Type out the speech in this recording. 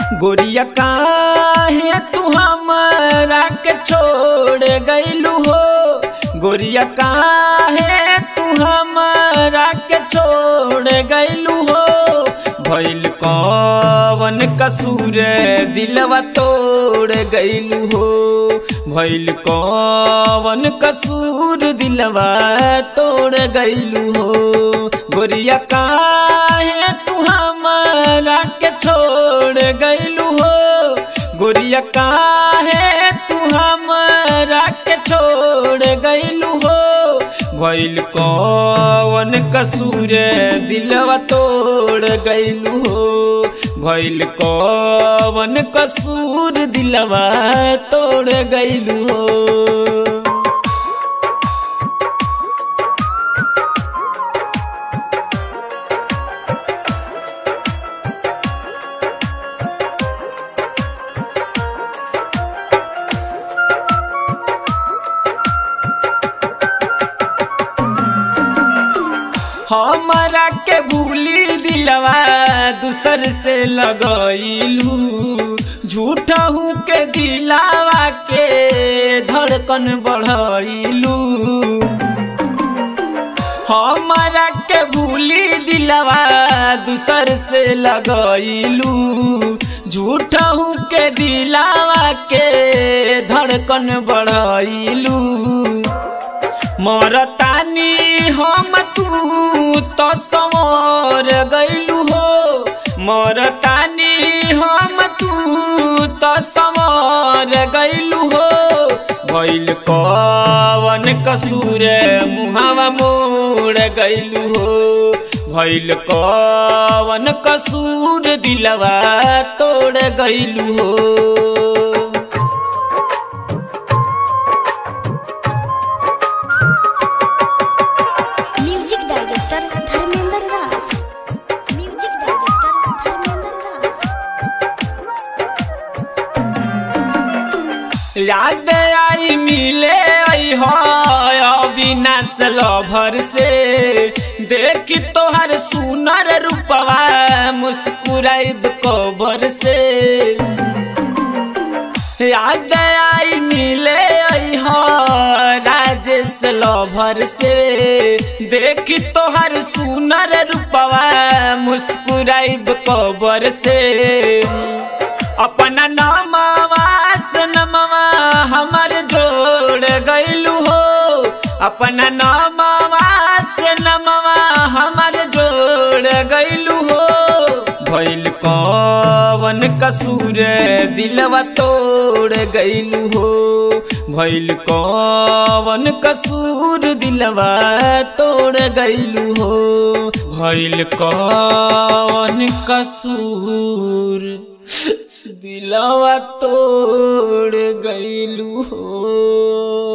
गोरिया काहे तू हमरा के छोड़ गइलू हो गोरिया काहे तू हमरा के छोड़ गइलू हो भइल कवन कसूर दिलवा तोड़ गइलू हो भइल कवन कसूर दिलवा तोड़ गइलू हो गोरिया काहे तू हमरा के छोड़ गइलू हो गोरिया काहे तू हमरा के छोड़ गइलू हो भइल कवन कसूर दिलवा तोड़ गइलू हो भइल कवन कसूर दिलवा तोड़ गइलू हो हमारा के भूली दिलवा दूसर से लगइलू झूठा हूँ के दिलावा के धड़कन बढ़इलू हमारा के भूली दिलवा दूसर से लगइलू झूठा हूँ के दिलावा के धड़कन बढ़इलू मरतानी हम तू तो समर गइलू हो मरतानी हम तू तो समर गइलू हो भइल कवन कसूर मुहावा मोड़ गइलू हो भइल कवन कसूर दिलवा तोड़ गइलू हो music director Dharmendra Raj music director Dharmendra Raj याद आई मिले आई हो अविनाश लभर से देख तोहर सुनर रूपवा मुस्कुराइब कबर से याद आई मिले आई हो राजेश लभर से देख तोहर सुनर रूपवा मुस्कुराइब कबर से अपना नामवा से नमवा हमर जोड़ गइलू हो अपना नामवा से नमवा हमर जोड़ गइलू हो भइल कवन कसूर दिलवा तोड़ गइलू हो भइल कवन कसूर दिलवा तोड़ गइलू हो भइल कवन कसूर दिलवा तोड़ गइलू हो